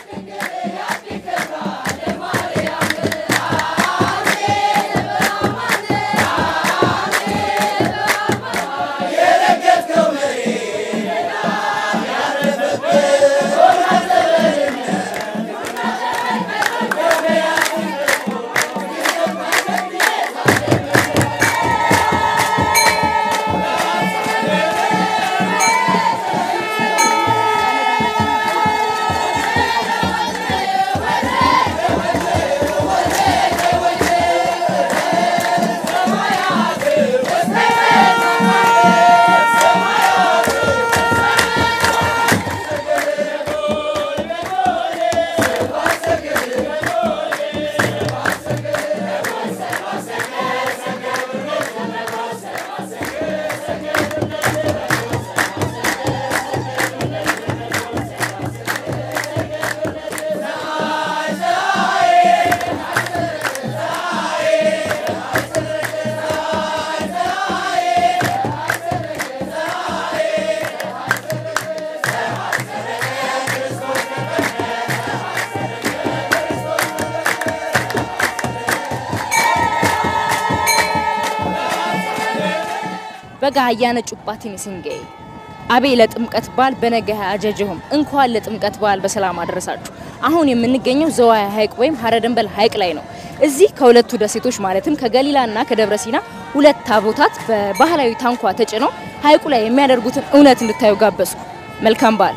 በጋ አያነ ጩባት ሚስንጌ አቤ ለጥምቀት በዓል በነገ አጀጀሁም እንኳን ለጥምቀት በዓል በሰላም አደረሳችሁ። አሁን የምንገኘው ዘዋይ ሐይቅ ወይም ሀረደንበል ሐይቅ ላይ ነው። እዚህ ከሁለቱ ደሴቶች ማለትም ከገሊላና ከደብረ ሲና ሁለት ታቦታት በባህላዊ ታንኳ ተጭነው ሐይቁ ላይ የሚያደርጉትን እውነት እንድታዩ ጋበዝኩ። መልካም በዓል።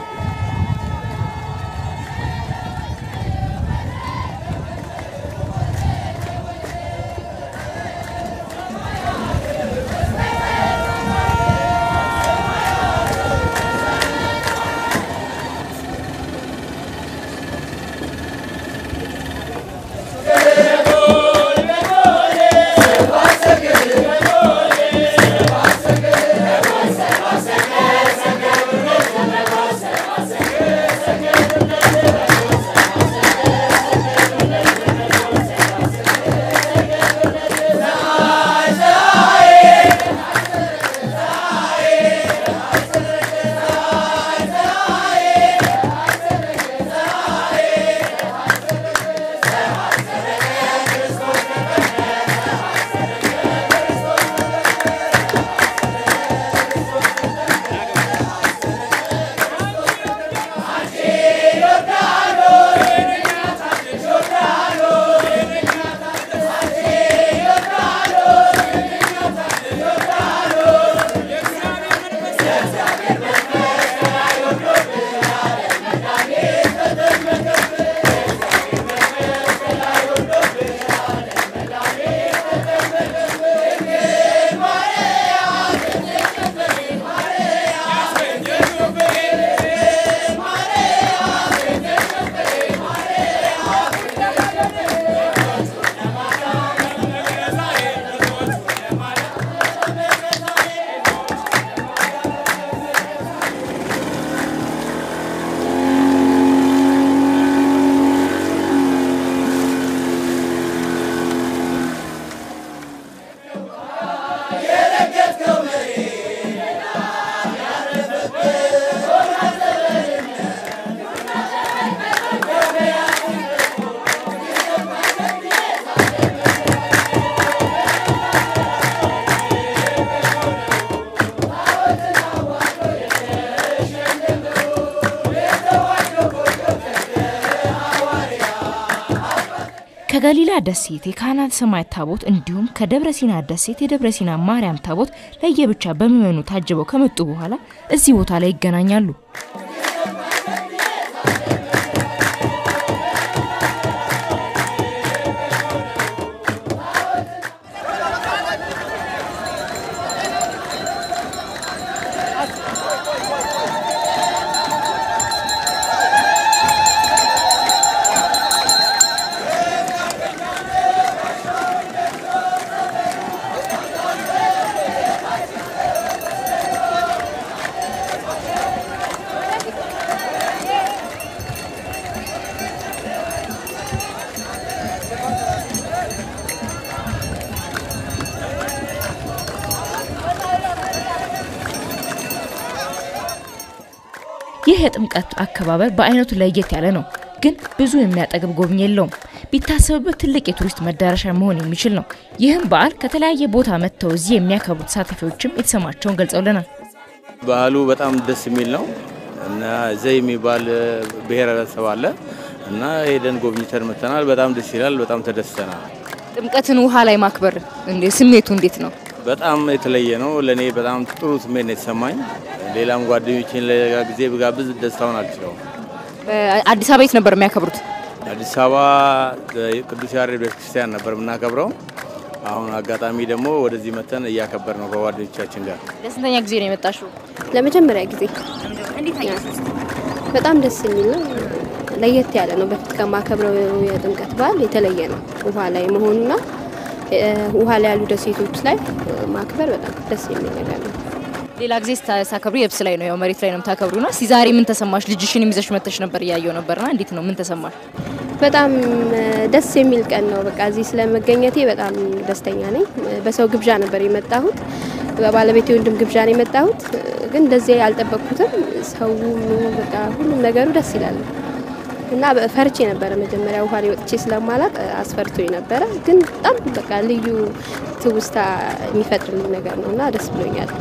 ከገሊላ ደሴት የካህናተ ሰማያት ታቦት እንዲሁም ከደብረ ሲና ደሴት የደብረ ሲና ማርያም ታቦት ለየብቻ በምዕመኑ ታጅበው ከመጡ በኋላ እዚህ ቦታ ላይ ይገናኛሉ። ይህ የጥምቀት አከባበር በአይነቱ ለየት ያለ ነው። ግን ብዙ የሚያጠግብ ጎብኝ የለውም። ቢታሰብበት ትልቅ የቱሪስት መዳረሻ መሆን የሚችል ነው። ይህም በዓል ከተለያየ ቦታ መጥተው እዚህ የሚያከብሩ ተሳታፊዎችም የተሰማቸውን ገልጸውልናል። ባህሉ በጣም ደስ የሚል ነው እና ዘይ የሚባል ብሔረሰብ አለ እና ሄደን ጎብኝተን መተናል። በጣም ደስ ይላል። በጣም ተደስተናል። ጥምቀትን ውሃ ላይ ማክበር እንዴ ስሜቱ እንዴት ነው? በጣም የተለየ ነው። ለእኔ በጣም ጥሩ ስሜት ነው የተሰማኝ። ሌላም ጓደኞችን ለሌላ ጊዜ ብጋብዝ ደስታውን አልችለውም። አዲስ አበባ የት ነበር የሚያከብሩት? አዲስ አበባ ቅዱስ ያሬድ ቤተክርስቲያን ነበር የምናከብረው። አሁን አጋጣሚ ደግሞ ወደዚህ መተን እያከበር ነው ከጓደኞቻችን ጋር። ለስንተኛ ጊዜ ነው የመጣሽው? ለመጀመሪያ ጊዜ በጣም ደስ የሚል ነው። ለየት ያለ ነው። በፊት ከማከብረው የጥምቀት በዓል የተለየ ነው። ውሃ ላይ መሆኑና ውሃ ላይ ያሉ ደሴቶች ላይ ማክበር በጣም ደስ የሚል ነገር ነው። ሌላ ጊዜ ስታከብሩ የብስ ላይ ነው ያው መሬት ላይ ነው የምታከብሩና እስቲ ዛሬ ምን ተሰማሽ? ልጅሽን ይዘሽ መተሽ ነበር እያየው ነበርና እንዴት ነው ምን ተሰማሽ? በጣም ደስ የሚል ቀን ነው። በቃ እዚህ ስለመገኘቴ በጣም ደስተኛ ነኝ። በሰው ግብዣ ነበር የመጣሁት፣ በባለቤቴ ወንድም ግብዣ ነው የመጣሁት። ግን እንደዚህ አልጠበቅኩትም። ሰው በቃ ሁሉም ነገሩ ደስ ይላል እና ፈርቼ ነበረ መጀመሪያ ውሃ ላይ ወጥቼ ስለማላቅ አስፈርቶኝ ነበረ። ግን በጣም በቃ ልዩ ትውስታ የሚፈጥርልኝ ነገር ነው እና ደስ ብሎኛል።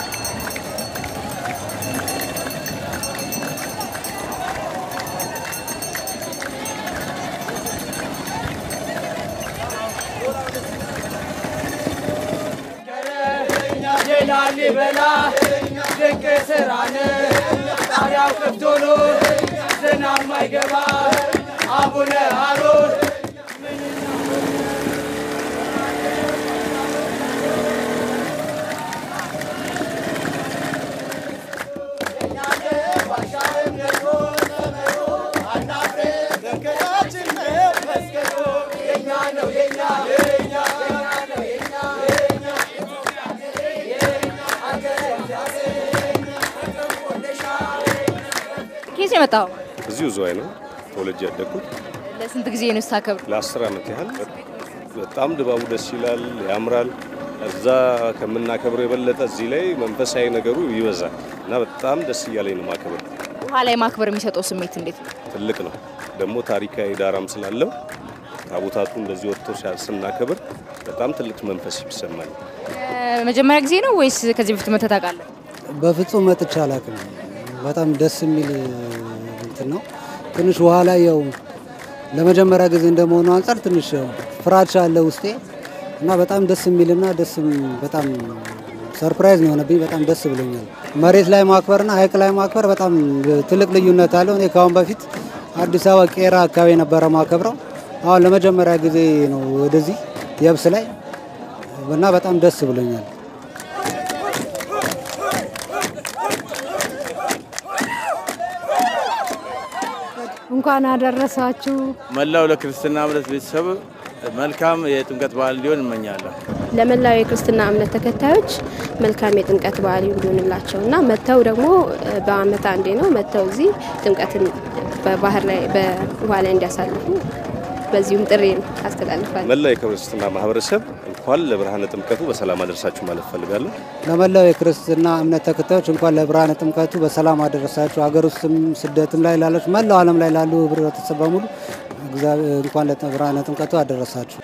ላሊበላ ድንቅ ስራን ጣሪያው ክፍት ሆኖ ዝናብ ማይገባ አቡነ አሮን ኬስ የመጣው እዚሁ ዝዋይ ነው ተወልጄ ያደግኩት። ለስንት ጊዜ ነው ስታከብሩ? ለአስር ዓመት ያህል በጣም ድባቡ ደስ ይላል፣ ያምራል። እዛ ከምናከብረው የበለጠ እዚህ ላይ መንፈሳዊ ነገሩ ይበዛል እና በጣም ደስ እያለኝ ነው ማክበር። ውሃ ላይ ማክበር የሚሰጠው ስሜት እንዴት ነው? ትልቅ ነው ደግሞ ታሪካዊ ዳራም ስላለው ታቦታቱ እንደዚህ ወጥቶ ስናከብር በጣም ትልቅ መንፈስ ይሰማል። መጀመሪያ ጊዜ ነው ወይስ ከዚህ በፊት መተህ ታውቃለህ? በፍጹም መጥቼ አላውቅም። በጣም ደስ የሚል እንትን ነው። ትንሽ ውሃ ላይ ያው ለመጀመሪያ ጊዜ እንደመሆኑ አንጻር ትንሽ ያው ፍራቻ አለ ውስጤ እና በጣም ደስ የሚልና ደስ በጣም ሰርፕራይዝ ነው የሆነብኝ። በጣም ደስ ብሎኛል። መሬት ላይ ማክበርና ሐይቅ ላይ ማክበር በጣም ትልቅ ልዩነት አለው። እኔ ከአሁን በፊት አዲስ አበባ ቄራ አካባቢ ነበረ ማከብረው። አሁን ለመጀመሪያ ጊዜ ነው ወደዚህ የብስ ላይ እና በጣም ደስ ብሎኛል። እንኳን አደረሳችሁ። መላው ለክርስትና እምነት ቤተሰብ መልካም የጥምቀት በዓል እንዲሆን እመኛለሁ። ለመላው የክርስትና እምነት ተከታዮች መልካም የጥምቀት በዓል እንዲሆንላቸው እና መጥተው ደግሞ በዓመት አንዴ ነው መጥተው እዚህ ጥምቀትን በባህር ላይ በውሃ ላይ እንዲያሳልፉ በዚሁም ጥሪ አስተላልፋለሁ። መላ የክርስትና ማህበረሰብ እንኳን ለብርሃነ ጥምቀቱ በሰላም አደረሳችሁ ማለት ፈልጋለሁ። ለመላው የክርስትና እምነት ተከታዮች እንኳን ለብርሃነ ጥምቀቱ በሰላም አደረሳችሁ። ሀገር ውስጥም ስደትም ላይ ላላችሁ መላው ዓለም ላይ ላሉ ህብረተሰብ በሙሉ እንኳን ለብርሃነ ጥምቀቱ አደረሳችሁ።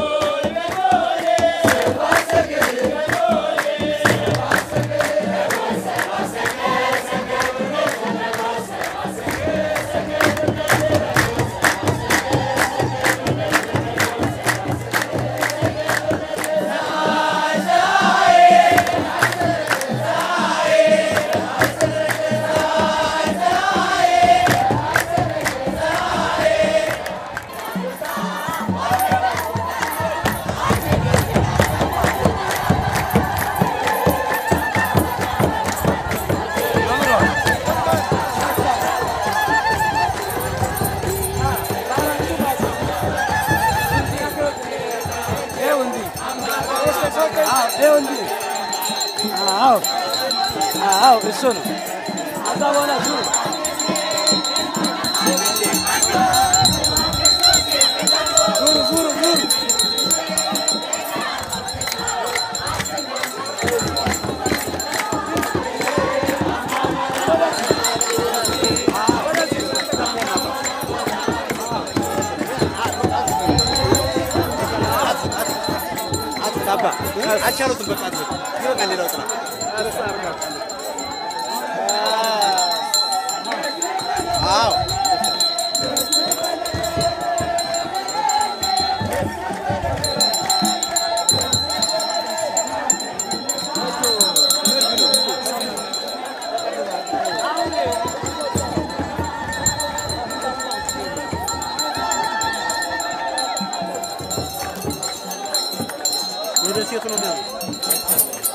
እሱ ነው። ከዛ በኋላ ዙሩ ዙሩ ዙሩ ዙሩ አልቻሉትም። በቃ ይበቃል። ሌላው ጥላ አዎ ወደ ሴቱ ነው የሚሆነው።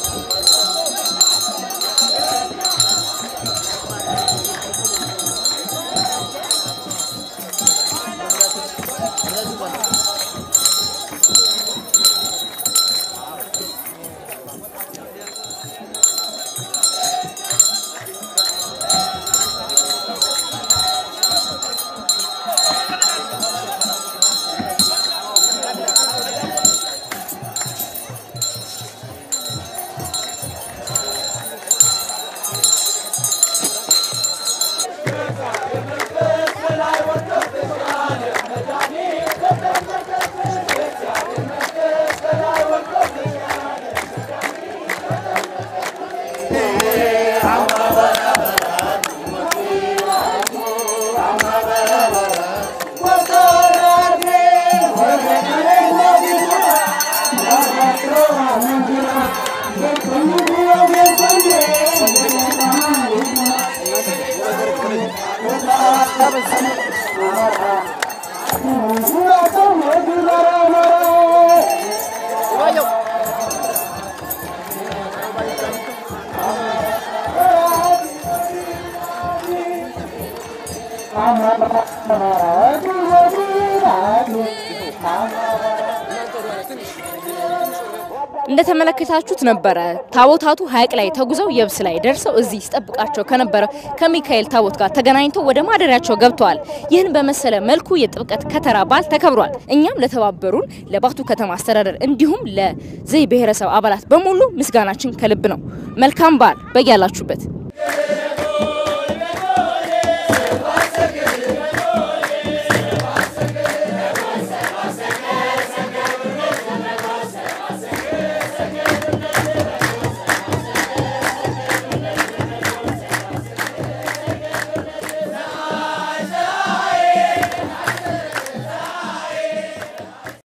እንደተመለከታችሁት ነበረ ታቦታቱ ሐይቅ ላይ ተጉዘው የብስ ላይ ደርሰው እዚህ ሲጠብቃቸው ከነበረ ከሚካኤል ታቦት ጋር ተገናኝተው ወደ ማደሪያቸው ገብተዋል። ይህን በመሰለ መልኩ የጥምቀት ከተራ በዓል ተከብሯል። እኛም ለተባበሩን ለባቱ ከተማ አስተዳደር እንዲሁም ለዘይ ብሔረሰብ አባላት በሙሉ ምስጋናችን ከልብ ነው። መልካም በዓል በያላችሁበት